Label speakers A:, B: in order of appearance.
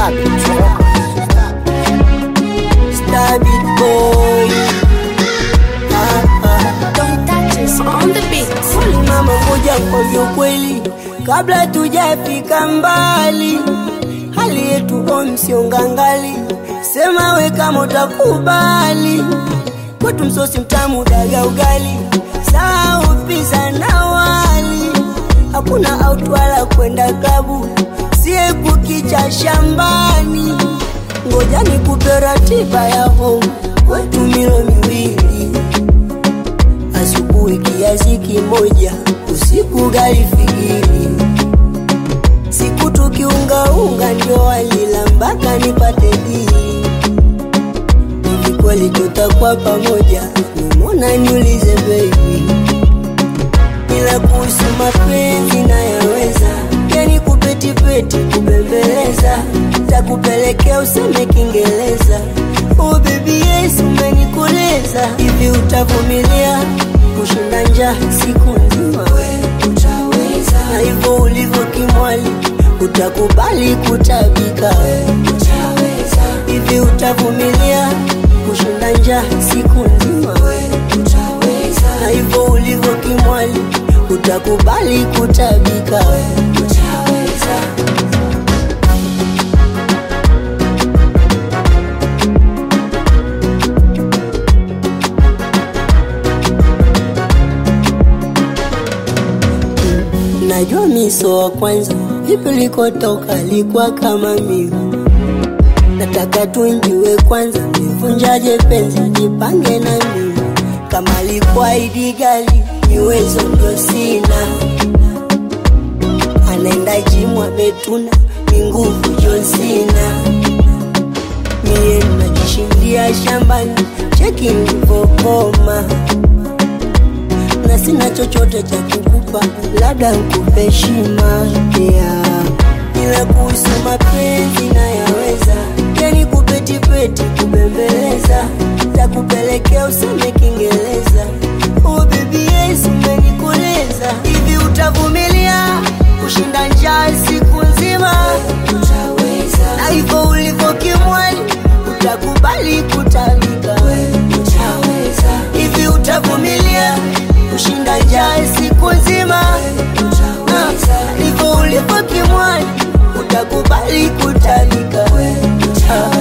A: Stop it.
B: Stab it boy. Ah, ah.
C: Don't touch us on the beat.
B: Mama moja kwa kweli, kabla tujafika mbali, hali yetu omsiongangali, sema we kama utakubali, kwetu msosi mtamu daga ugali, saa upisa na wali, hakuna autwala kwenda klabu, sie kukicha shambani, ngoja nikupe ratiba ya home kwetu milo miwili asubuhi kiasi kimoja, usiku gari fikiri. Siku tukiungaunga ndio walila mpaka nipate dili. Hivi kweli tutakuwa pamoja? Mbona niulize baby, ila kuhusu mapenzi nayaweza, yani kupetipeti kubembeleza, takupelekea useme Kiingereza. Oh baby yes, umenikoleza hivi, utavumilia kushinda njaa siku nzima? Utaweza na hivyo ulivyo kimwali, utakubali kutabika? Utaweza hivi, utavumilia kushinda njaa siku nzima? Utaweza na hivyo ulivyo kimwali, utakubali kutabika? Utaweza Najua miso wa kwanza vipi likotoka likuwa kama mimi, nataka tunjue kwanza nivunjaje penzi, jipange na mimi kama likuwa idi gali niwezo ndio sina, anaenda jimu ametuna ni nguvu Jonsina, mie najishindia shambani cheki nilivokoma na sina chochote cha kukupa, labda nikupe heshima yeah. Ila kuhusu mapenzi nayaweza, yani kupetipeti kubembeleza, takupelekea useme Kiingereza. Oh baby yes, umenikoleza hivi, utavumilia kushinda njaa siku nzima? Utaweza na hivyo ulivyo kimwali, utakubali kutalika? Utaweza hivi, utavumilia kushinda njaa siku nzima? Utaweza hivyo ulivyo kimwali, utakubali kutalika? Utaweza